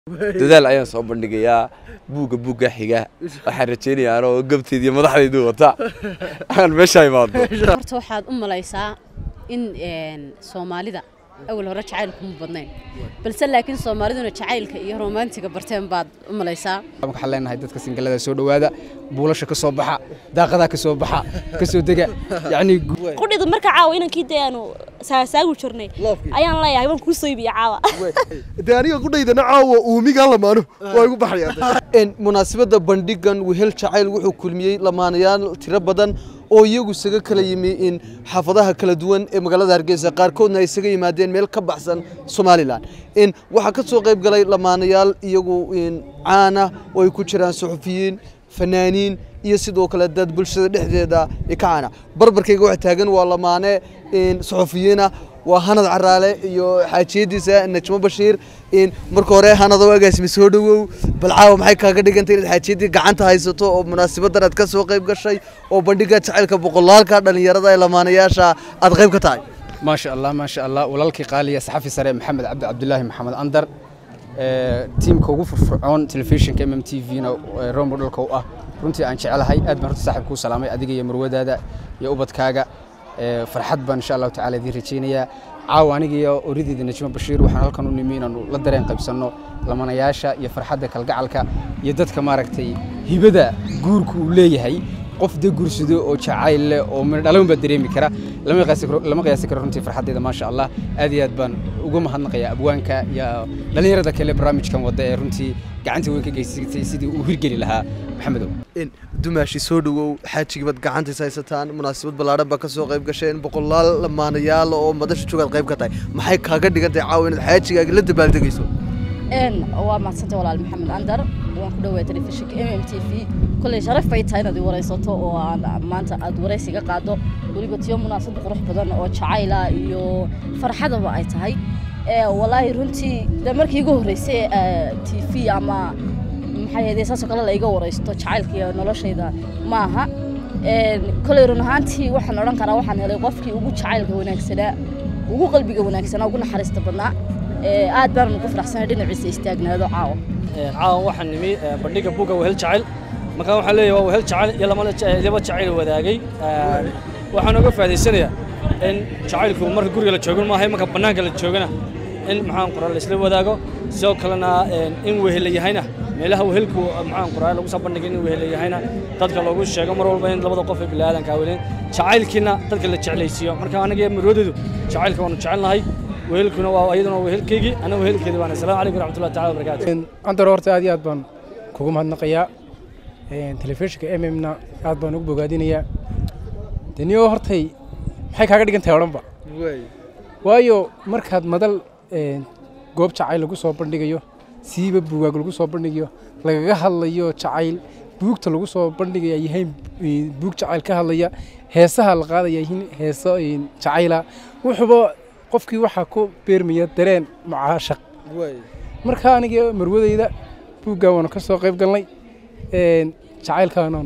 dadaal ayaan soo bandhigayaa buugga buugga xiga waxaan rajaynayaa anoo gabteed iyo madaxdaydu wata aan meesha imaado horta waxaad u malaysaa in soomaalida awal hore jacaylku ma badnayn balse laakiin soomaaliduna jacaylka iyo romaantiga barteen baad u malaysaa waxaan leenahay dadka singalada soo dhowaada buulasha ka soo baxa daaqadaa ka soo baxa ka soo dega yacni qudhida marka caawa inankii dee aanu saasaagu jirnay ayaan leeyahay waan kuu soo iibiya caawa dee aniga qudhaydana caawa uumiga lamaano waa igu baxayaan munaasabadda bandhigan wehel jacayl wuxuu kulmiyey lamaanayaal tiro badan oo iyagu isaga kala yimi in xaafadaha kala duwan ee magaalada hargeysa qaarkoodna ay isaga yimaadeen meel ka baxsan somalilan in waxaa ka soo qayb galay lamaanayaal iyagu caana oo ay ku jiraan suxufiyiin fanaaniin iyo sidoo kale dad bulshada dhexdeeda ka caana barbarkayga waxa taagan waa lamaane suxufiyiina waa hanad caraale iyo xaajiyadiisa najmo bashiir marka hore hanado agaasimi soo dhowow bal caawa maxay kaaga dhigantay inaad xaajiyadii gacanta haysato oo munaasabadan aad ka soo qayb gashay oo bandhiga jacaylka boqolaalka dhalinyarada ee lamaanayaasha aad qayb ka tahay maasha allah maasha allah walaalkii qaaliya saxafi sare maxamed cabdi cabdulaahi maxamed andar tiimka ugu furfurcoon telefishinka mm t v-na rombo dhalka u ah runtii aan jecelahay aad baan horta saaxiib kuu salaamay adiga iyo marwadaada iyo ubadkaaga farxad baan insha allahu tacala idiin rajaynayaa caawa aniga iyo orideeda najmo bashiir waxaan halkan u nimi inaanu la dareen qaybsanno lamanayaasha iyo farxadda kalgacalka iyo dadka maaragtay hibada guurku uu leeyahay qof dee guursado oo jacayl leh oo midho dhalawn baa dareemi kara lama qiyaasi karo runtii farxaddeeda maasha allah aad iyo aad baan uga mahadnaqayaa abwaanka iyo dhallinyarada kale barnaamijkan wadda ee runtii gacanta weyn ka geysatay sidii uu hirgeli lahaa maxamedow dumaashi soo dhowow xaajigiibaad gacantays haysataan munaasabad ballaadhan baa ka soo qayb gasheen boqolaal lamaanayaal oo madasha joogaad qayb ka tahay maxay kaaga dhigantahay caawa inaad xaajigaaga la dabaaldegayso waa mahadsantay walaal maxamed andar waan ku dhawaa telefishinka m m t v kolley sharaf bay tahay inaad i waraysato oo aan maanta aad waraysiga qaado weliba tiyo munaasabad qurux badan oo jacayla iyo farxadaba ay tahay walaahi runtii de markii igu horreysay t v ama maxay ahayd saasoo kale la iga waraysto jacaylka iyo noloshayda ma aha kolley run ahaantii waxaan odhan karaa waxaan helay qofkii ugu jacaylka wanaagsanaa ugu qalbiga wanaagsanaa ugu naxariista badnaa aad baan ugu faraxsanay dhinaciisa istaagnaado caawa caawa waxaan nimi bandhiga buga wehel jacayl markaan waxaan leeyahay waa wehel jacayl iyo laba jacayl wadaagay waxaan uga faa'iidaysanayaa in jacaylku marka guriga la joogo maahay marka bannaanka la joogana in maxaan qoraa laisla wadaago sidoo kalena in wehel yahayna meelaha wehelku maxaan qoraa lagu soo bandhigay in wehel yahayna dadka loogu sheego mar walba in labada qof ee bilaadanka weleen jacaylkiina dadka la jeclaysiiyo marka anaga marwadeedu jacaylka waanu jecelnahay wehelkuna waa iyaduna waa wehelkaygii ana wehelkeedii baan assalaamu calaykum waraxmatullahi taala wabarakaatu andar horta aad iyo aad baan kugu mahadnaqayaa telefishinka m m-na aad baan ugu bogaadinayaa deniyo hortay maxay kaaga dhigan tahay odhanba waayo markaad madal goob jacayl lagu soo bandhigayo siiba buugaag lagu soo bandhigayo lagaga hadlayo jacayl buugta lagu soo bandhigaya yahay buug jacayl ka hadlaya heesaha la qaadaya yihiin heeso jacayla wuxuuba qofkii waxaa ku beermaya dareen mucaashaq marka aniga marwadayda buuggaa waanu ka soo qayb galnay jacaylkaanaan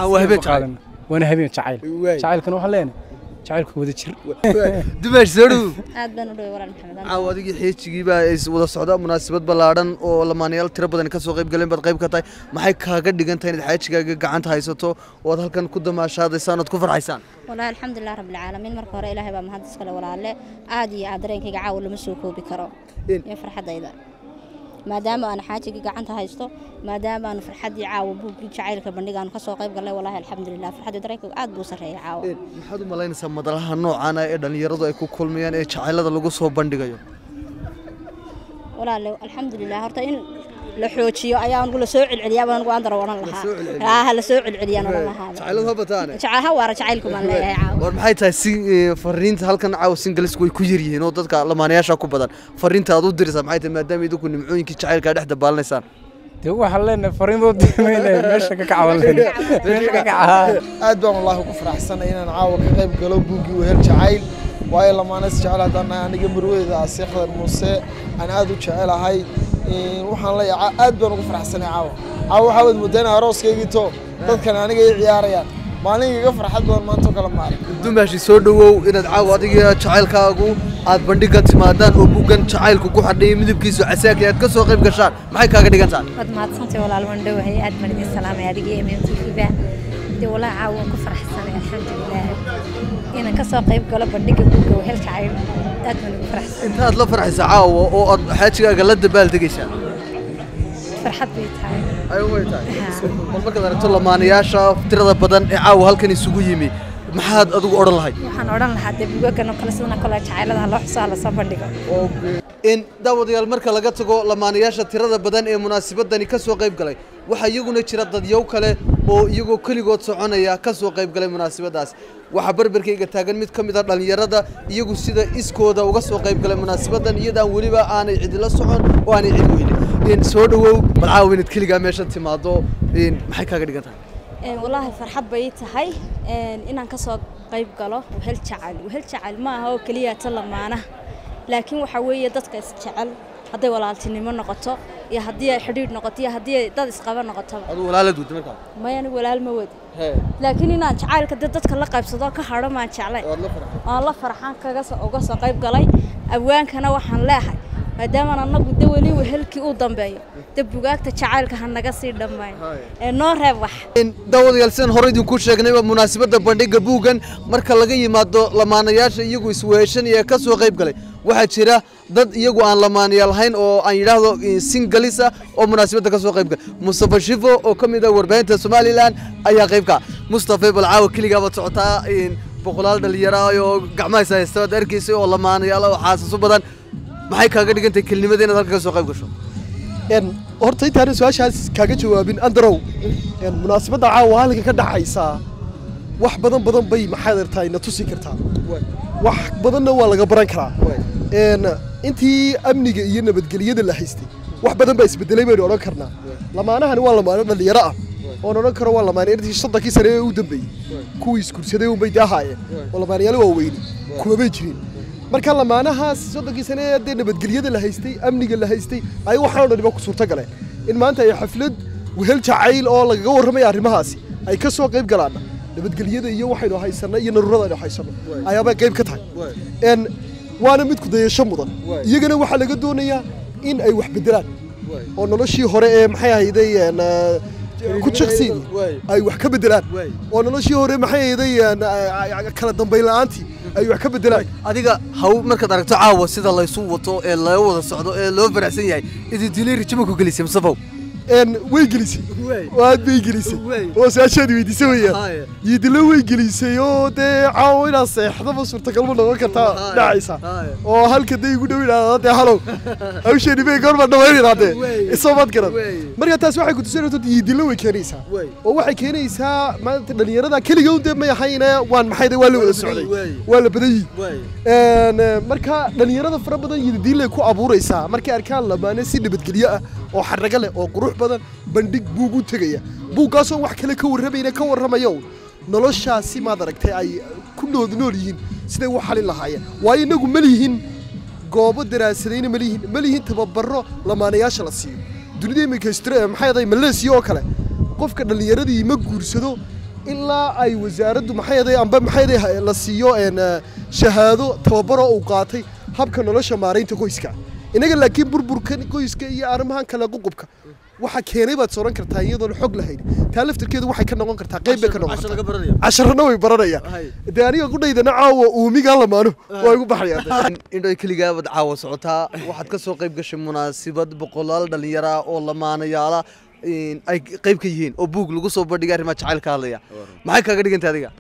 waana habeen jacayl jacaylkana waxaan leenahay jacaylku wada jir dumaashi soo dhowow aad baan u dhaway walaal maxamed caawa adigii xeejigiibaa is wada socda munaasabad ballaadhan oo lamaanayaal tiro badan ka soo qayb galeen baad qayb ka tahay maxay kaaga dhigan tahay inaad xaajigaaga gacanta haysato oo aad halkan ku damaashaadaysaan ood ku farxaysaan walahi alxamdulilah rabbilcaalamiin marka hore ilaahay baa mahad iskale walaalle aad iyo aad dareenkayga caawa lama soo koobi karo iyo farxaddayda maadaama aan xaajigii gacanta haysto maadaama aanu farxaddii caawa buuggii jacaylka bandhigaanu ka soo qayb gallay walahi alxamdulilah farxaddii dareenkayga aad buu sarreeyay caawa maxaad u malaynaysaa madalaha noocaana ee dhallinyaradu ay ku kulmayaan ee jacaylada lagu soo bandhigayo walaale alxamdulilah horta in la xoojiyo ayaa anigu la soo celceliyaa baan anigu andar odhan lahaa ha la soo celceliyaan odhan lahaa jacayladu ha bataane ha waara jacaylku baan leeyahay caawa war maxay tahay si fariinta halkan caawa singalisku way ku yar yihiin oo dadka lamaanayaasha ku badan fariinta aad u diraysaa maxay tahay maadaama idinku nimcooyinkii jacaylkaa dhex dabaalinaysaan dee waxaan leenahay fariinboo diimayna meesha ka kacaban meesha ka kaca aad baan wallaahi ku faraxsanay inaan caawa ka qayb galo buuggii wehel jacayl waayo lamaanas jecel haddaan nahay aniga marwadeeda asiya khadar muuse aan aad u jecelahay waxaan leeyahay aad baan ugu faraxsanay caawa caawa waxaa wad moodayna arooskaygii to dadkan aniga ay ciyaarayaan maalin iga farxad badan maanta oo kale ma arag dumaashi soo dhawow inaad caawa adiga jacaylkaagu aad bandhigan timaadaan oo buuggan jacaylku ku xadhiyay midabkiisu casaakay aad ka soo qayb gashaan maxay kaaga dhigan tahay waad mahadsantay walaal waan dhowahay aad baan idin salaamay adiga iyo mm t v-ba dee walaa caawa waan ku faraxsanay alxamdulilah inaan ka soo qayb galo bandhiga buugga wehel jacayl aad baan ugu faraxsanay intaad la farxaysa caawa oo aad xaajigaaga la dabaaldegaysaa farxad bay tahay ay way tahay bal markaad aragto lamaanayaasha tirada badan ee caawa halkan isugu yimi maxaad adigu odhan lahayd waxaan odhan lahaa dee buugagan oo kale sidana kale jacaylada ha loo xusaa lasoo bandhigo in daawadayaal marka laga tago lamaanayaasha tirada badan ee munaasabadani ka soo qayb galay waxaa iyaguna jira dadyow kale oo iyagoo keligood soconaya ka soo qayb galay munaasabadaas waxaa berberkayga taagan mid ka mid a dhallinyarada iyagu sida iskooda uga soo qayb galay munaasabadan iyadaan weliba aanay cidila socon oo aanay cid weynin in soo dhawow bal caawa inaad keligaa meesha timaado in maxay kaaga dhigan tahay walaahi farxad bay ii tahay inaan ka soo qayb galo wehel jacayl wehel jacayl ma aha oo keliya ta lamaana laakiin waxaa weeye dadka isjecel hadday walaaltinimo noqoto iyo haddii ay xidhiidh noqoto iyo haddii ay dad isqaba noqotoba aduu walaalad wada markaa maya anigu walaal ma wadi laakiin inaan jacaylka dee dadka la qaybsado ka hadho maan jeclay aan la farxaan kaga soo uga soo qayb galay abwaankana waxaan leehay maadaama annagu de weli wehelkii uu dambeeyo de bugaagta jacaylka ha naga sii dhammayn ee noo reeb wax daawadayaal sidaan hore idinku sheegnayba munaasabadda bandhigga buuggan marka laga yimaado lamaanayaasha iyagu isweeshanaya ka soo qayb galay waxaa jira dad iyagu aan lamaanayaal hayn oo aan yidhaahdo singalisa oo munaasabadda ka soo qayb galay mustafa shifo oo ka mid ah warbaahinta somalilan ayaa qayb ka mustafa balcaawa keligaaba socotaa boqolaal dhalinyaro oo gacmahaysa haysta waad arkaysay oo lamaanayaal oo xaasaso badan maxay kaaga dhigantahay kelinimada inaad halka ka soo qayb gasho horta intaana su-aashaas kaaga jawaabin andarow munaasabadda caawa halkan ka dhaxaysaa wax badan badan bay maxaad artaa na tusi kartaa wax badanna waa laga baran karaa intii amniga iyo nabadgelyada la haystay wax badan baa isbedelay baynu odhan karnaa lamaanahani waa lamaano dhalinyaro ah oon odhan karo waa lamaane intii soddonkii sane ee u dambeeyey kuwii isgursaday unbay dee ahaayeen oo lamaanayaal waaweyni kumabay jirin marka lamaanahaas soddonkii sane ee dee nabadgelyada la haystay amniga la haystay ay waxaan o dhaniba ku suurto galeen in maanta ay xaflad wehel jacayl oo lagaga warramaya arrimahaasi ay ka soo qayb galaana nabadgelyada iyo waxaynu haysanno iyo naruurada aynu haysanno ayaabay qayb ka tahay n waana mid kudayasho mudan iyagana waxaa laga doonayaa in ay wax beddelaan oo noloshii hore ee maxay ahayday ku jaqsiini ay wax ka beddelaan oo noloshii hore maxay ahayday kala dambayn la'aantii ay wax ka beddelaan adiga haw markaad aragto caawa sida laysu wato ee loo wada socdo ee loo faraxsan yahay idintilay rijima ku gelisay mustafow way gelisay aad bay gelisay oo su-aashaad weydiisay weeyaan yiidilo way gelisay oo dee caawo inaad seexdaba suurtagalma noqon kartaa dhacaysa oo halka day igu dhow idhaahda dee halow hawsheeni bay goorma dhamaynaynaa dee isoo maad garan marka taas waxay ku tusinaysaa yiidilo way keenaysaa oo waxay keenaysaa maanta dhalinyarada keliga un dee may ahayne waan maxay waa la wada socday waa la badan yihi marka dhalinyarada fara badan yiidilay ku abuuraysaa markay arkaan lamaane si nabadgelyo ah oo xaraga leh oo qurux badan bandhig buug u tegaya buuggaasoo wax kale ka warramayna ka warramayo noloshaasi maad aragtay ay ku nood nool yihiin siday u xalin lahaayeen waayo inagu ma lihin goobo daraasadayna ma lihin ma lihin tababaro lamaanayaasha la siiyo dunida iminka maxay aday maleesiya oo kale qofka dhallinyaradii ma guursado ilaa ay wasaaraddu maxay aday amba maxay aday la siiyo shahaado tababaro uu qaatay habka nolosha maaraynta qoyska inaga laakiin burburkan qoyska iyo arrimahan kale ququbka waxa keenay baad sooran kartaa iyadoon xog lahayn taa laftirkeedu waxay ka noqon kartaa qayb bay ka noqon kartaa casharana way baranayaan dee aniga qudhaydana caawa uumigaa lamaano waa igu baxayaan indhoy keligaabad caawa socotaa waxaad ka soo qayb gashay munaasabad boqolaal dhallinyara oo lamaanayaala ay qayb ka yihiin oo buug lagu soo bandhigay arrimaha jacayl ka hadlaya maxay kaaga dhigantay adiga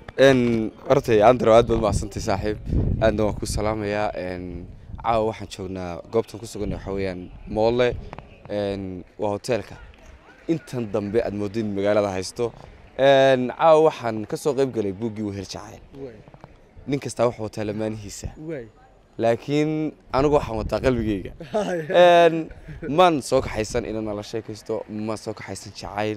hortay andar aad baad mahadsantay saaxiib aadna waan ku salaamayaa caawa waxaan joognaa goobtan ku sugan waxaa weeyaan moolle waa hoteelka intan dambe aad mooddo in magaalada haysto caawa waxaan ka soo qayb galay buuggii wehel jacayl nin kastaa wuxuu wataa lamaanihiisa laakiin anigu waxaan wataa qalbigeyga maan soo kaxaysan inaan nala sheekaysto maan soo kaxaysan jacayl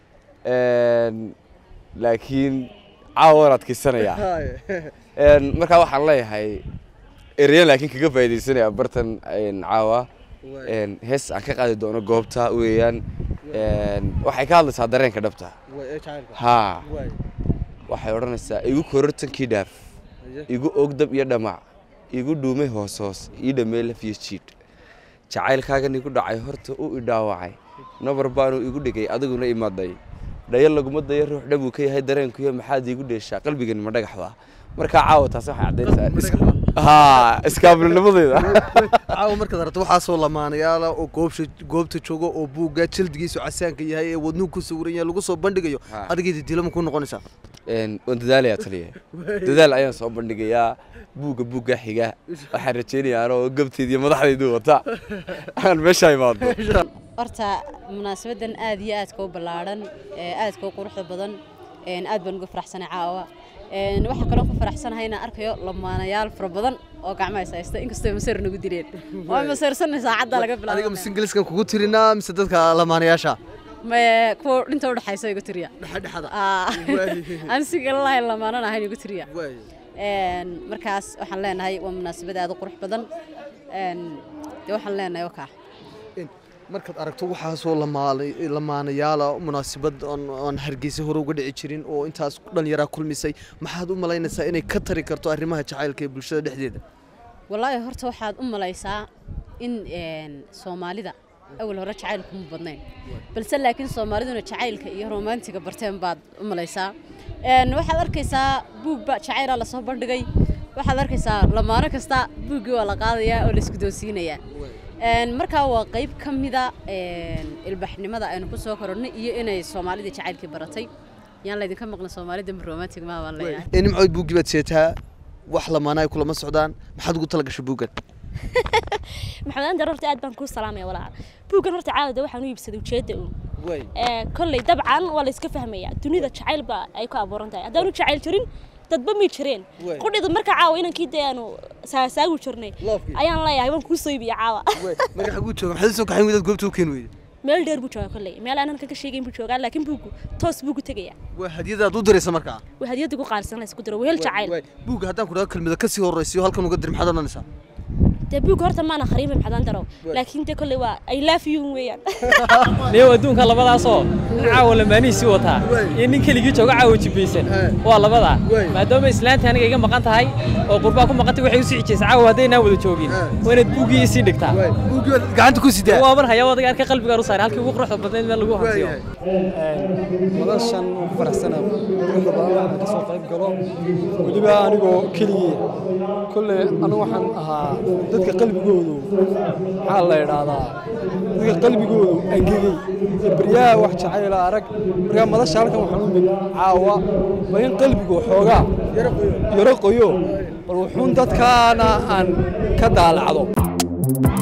laakiin caawa waan adkaysanayaa markaa waxaan leeyahay ereyan laakiin kaga faaidaysanaya bartan caawa hees aan ka qaadi doono goobta weeyaan waxay ka hadlaysaa dareenka dhabta ha waxay odhanaysaa igu korortankii dhaaf igu ogdab iyo dhamac igu dhuumay hoos hoos ii dhamee laf iyo jiidh jacaylkaagan igu dhacay horta u idhaawacay nabar baanu igu dhigay adiguna imaaday dhayo laguma dayo ruux dhabuu ka yahay dareenkuyo maxaad iigu dheeshaa qalbigan ma dhagaxda markaa caawa taasi waxay caddaynaysaa haa iskaabulnimadeyda caawa markaad aragto waxaasoo lamaanayaala oo goobsha goobta jooga oo buugga jildigiisu casaanka yahay ee wadnuhu ku sawiran yahay lagu soo bandhigayo Ha. adigeeda dilama ku noqonaysaa Een, waan dadaalayaa taliya dadaal ayaan soo bandhigayaa buugga buugga xiga waxaan rajaynayaa anoo gabteediiyo madaxdaydu wata aan meesha imaado horta munaasabadan aad iyo aadka u ballaadhan ee aadka u quruxda badan een aad baan uga faraxsanay caawa een waxaa kaloo ku faraxsanahay inaan arkayo lamaanayaal fara badan oo gacmaha is haysta inkastoo masar nagu dileen waa masarsanay saacadda laga adiga bilaabo mise ingiliiskan kugu tirinaa mise dadka lamaanayaasha maye kuwa dhinta u dhaxaysa igu tiriya dhexdhexada aan si kale lahayn lamaanan ahayn igu tiriya een markaas waxaan leenahay waa munaasabad aad u qurux badan een dee waxaan leenahay wakaa markaad aragto waxaasoo lamaala- lamaanayaala munaasabad oon oon hargeysa hore uga dhici jirin oo intaas dhallinyaraa kulmisay maxaad u malaynaysaa inay ka tari karto arrimaha jacaylka ee bulshada dhexdeeda wallaahi horta waxaad u malaysaa in een, soomaalida awal hore jacaylku ma badnayn balse laakiin soomaaliduna jacaylka iyo romaantiga barteen baad u malaysaa Een, waxaad arkaysaa buugba jacaylaa lasoo bandhigay waxaad arkaysaa lamaano kasta buuggii waa la qaadayaa oo la isku doonsiinayaa Een, markaa waa qayb ka mida een, ilbaxnimada aynu ku soo koronnay iyo inay soomaalida jacaylkii baratay yaan laydinka maqlin soomaalida ma romantic maa baan leeyahay ee nimcood buuggii baad seetaa wax lamaana ay kulama socdaan maxaad ugu tala gashay buuggan maxamed andar horta aad baan kuu salaamaya walaal buuggan horta caawada waxaan u iibsaday ujeedda uun ee kolley dabcan waa la iska fahmayaa dunida jacayl baa ay ku abuuran tahay haddaanu jacayl jirin dadba mi jireen Way. qudhida marka caawa inankii dee aanu saasaagu jirnay Loofkii. ayaan leeyahay waan kuu soo iibiya caawa magaxa guu jooga maxaad soo kaxayn wadaad goobta u keeni weyday meel dheer buu joogaa kolley meel aan halkan ka sheegayn buu joogaa laakiin buuggu toos buu ku tegayaa waa hadiyadaad u diraysa markaa waa hadiyadda ku qaalisan la isku diro wehel jacayl buugga haddaan ku dhaho kelmada ka sii horraysiyo halkan uga dir maxaad odhanaysaa dee buugga horta maana khariima maxamed andaro laakiin dee kolley waa i love you weeyaan niyow adduunka labadaasoo nin caawa lamaanihiisii wataa iyo nin keligii jooga caawa jibbaysan waa labadaa maadaama islaanta aniga iga maqan tahay oo qurbaa ku maqantay waxay u sii xijaysa caawa haddaynaan wada joogin waa inaad buuggii isii dhigtaa gacanta ku sidaa waa mar haya wadaga arka qalbigaan u saaray halkii ugu quruxda badnayd meel lagu hantiyo noloshan ugu faraxsana quruxda badan waxaan ka soo qayb galo weliba anigoo keligii kolley anigu waxaan ahaa dadka qalbigoodu maxaa la idhaahdaa dadka qalbigoodu angegey ee baryaha wax jacayla arag markaa madasha halkan waxaan u mid caawa waa in qalbigu xoogaa yaro qoyo bal wuxuun dadkaana aan ka daalacdo